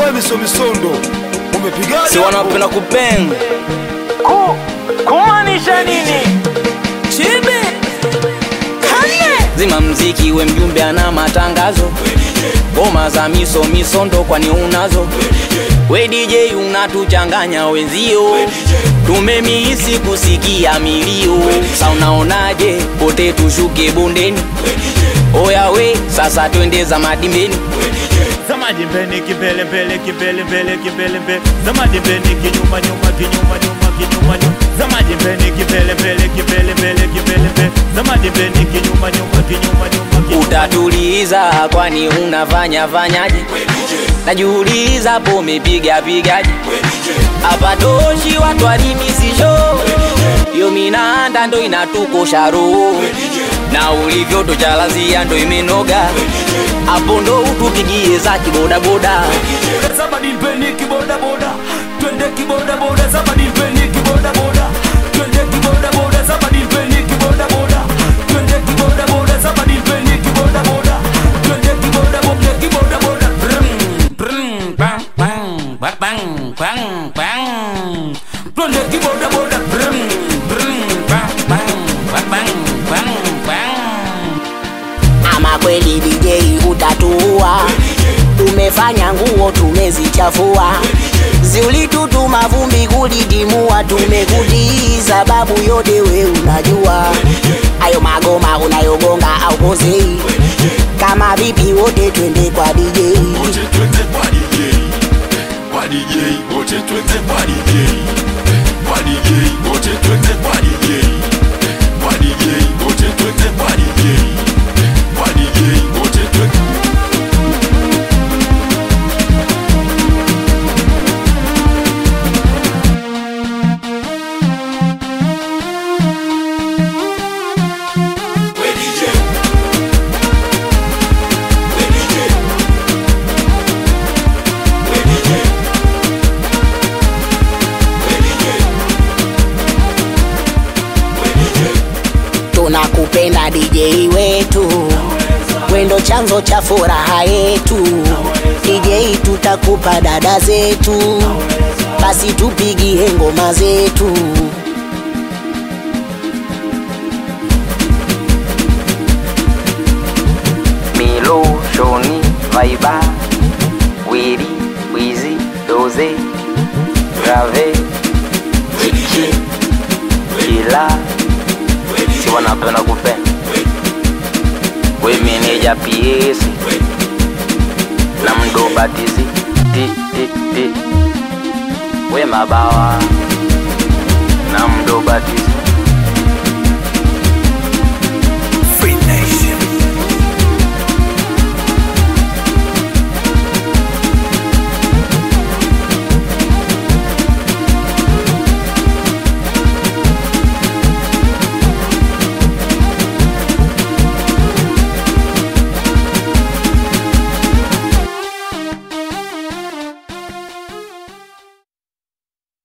we miso misondo umepigaje si wanapenda kupenda Ku, kumaanisha nini? Chibi Kane zima mziki we mjumbe ana matangazo ngoma za miso misondo kwani unazo we DJ unatuchanganya wenzio tumemihisi kusikia milio sa unaonaje pote tushuke bondeni oya we sasa twende za madimbeni Zamadi mbele kibele mbele kibele mbele kibele mbele Zamadi mbele kinyuma nyuma kinyuma nyuma kinyuma nyuma Zamadi mbele kibele mbele kibele mbele kibele mbele Zamadi mbele kinyuma nyuma kinyuma nyuma kinyuma utatuliza kwani unafanya fanyaje najiuliza po umepiga pigaje hapa toshi watu walimisisho yo minanda ndo inatukosha roho na ulivyo tochalazia ndo imenoga hapo ndo utupigie za kibodaboda Zamadi mbele kiboda boda Twende kiboda boda Zamadi mbele kiboda boda Twende kiboda boda Zamadi mbele kiboda boda Twende kiboda boda Zamadi mbele kiboda boda Twende kiboda boda kiboda boda Brum, bang bang bang bang bang bang Twende kiboda boda Brum, brum bang bang bang bang bang bang ama kweli DJ utatuua, tumefanya nguo tumezichafua, ziulitutuma vumbi kulidimua, tumekutii sababu yote we unajua, ayo magoma unayogonga au pozei, kama vipi wote twende kwa DJ. wote twende kwa DJ kwa DJ wote twende kwa DJ kwa DJ wote twende kwa DJ kwa DJ wote twende kwa DJ kwa DJ wote twende We DJ We DJ We DJ We DJ We DJ tunakupenda DJ wetu, wendo chanzo cha furaha yetu. DJ tutakupa dada zetu, basi tupigie ngoma zetu. Milo, Shoni, Vaiba, Wili, Wizi, Doze, Grave, Chichi, Kila, si wanapenda kupenda. We meneja PS na mdo batizi ti ti ti, we mabawa na mdo batizi